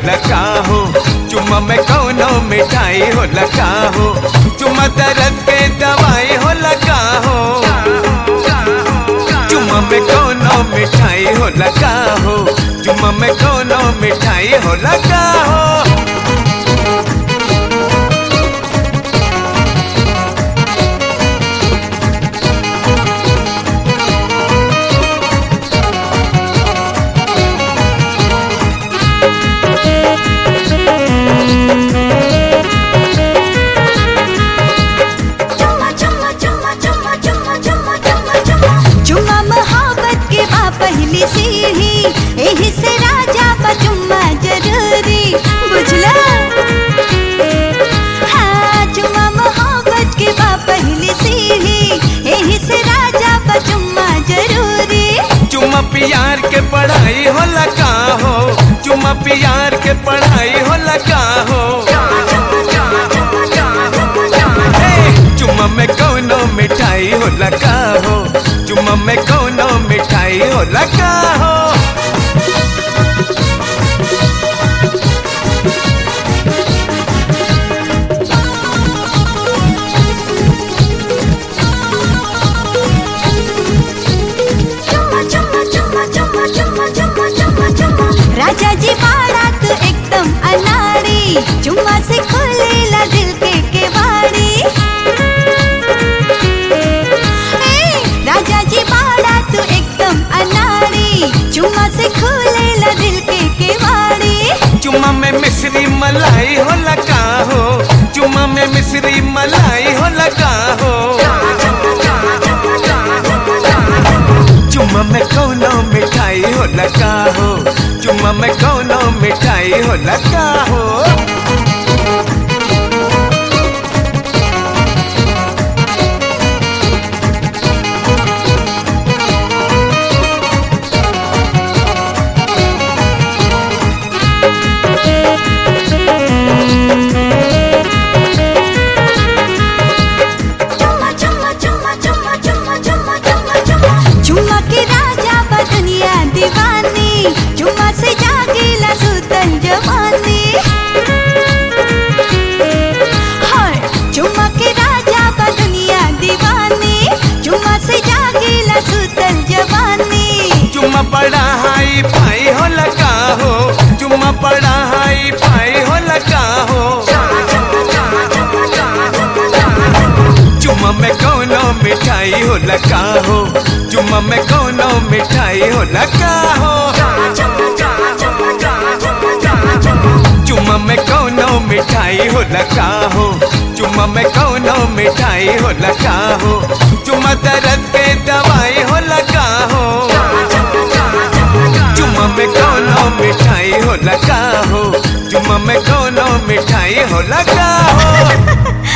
लगा हो चुम्मा में कौनो मिठाई हो लगा हो चुम्मा दर्द के दवाई हो लगा हो चुम्मा में कौनो मिठाई हो लगा हो चुम्मा में कौनो मिठाई हो लगा हो चुम्मा चुम्मा चुम्मा चुम्मा चुम्मा चुम्मा चुम्मा चुम्मा चुम्मा मोहब्बत के बा पहली सीढ़ी एही से राजा बा चुम्मा जरूरी बुझला हाँ चुम्मा मोहब्बत के बा पहली सीढ़ी एही से राजा बा चुम्मा जरूरी चुम्मा प्यार के पढ़ाई हो लगा हो चुम्मा प्यार के पढ़ाई हो लगा हो हे, चुम्मा में कौनो मिठाई हो लगा हो चुम्मा में कौनो मिठाई हो लगा हो चुम्मा चुम्मा चुम्मा चुम्मा चुम्मा चुम्मा चुम्मा चुम्मा राजा जी बाड़ा तू एकदम अनाड़ी चुम्मा से खोलेला दिल के केवाड़ी ए, राजा जी बाड़ा तू एकदम अनाड़ी चुम्मा से खोलेला दिल के केवाड़ी चुम्मा में मिश्री मलाई हो लगा हो चुम्मा में मिश्री मलाई हो लगा हो चुम्मा में कौनो मिठाई हो लगा हो चुम्मा में कौनो मिठाई हो लगा हो चुम्मा चुम्मा चुम्मा चुम्मा चुम्मा चुम्मा चुम्मा चुम्मा चुम्मा के राजा बा दुनिया दीवानी चुम्मा से जागेला सुतल जवानी हाय चुम्मा के राजा बा दुनिया दीवानी चुम्मा से जागेला सुतल जवानी चुम्मा बड़ा हाई फाई हो लगा हो चुम्मा बड़ा हाई फाई हो लगा हो चुम्मा में कौनो मिठाई हो लगा हो चुम्मा में कौनो मिठाई हो लगा हो चुम्मा में कौनो मिठाई हो लगा हो चुम्मा में कौनो मिठाई हो लगा हो चुम्मा दर्द के दवाई हो लगा हो चुम्मा में कौनो मिठाई हो लगा हो चुम्मा में कौनो मिठाई हो लगा हो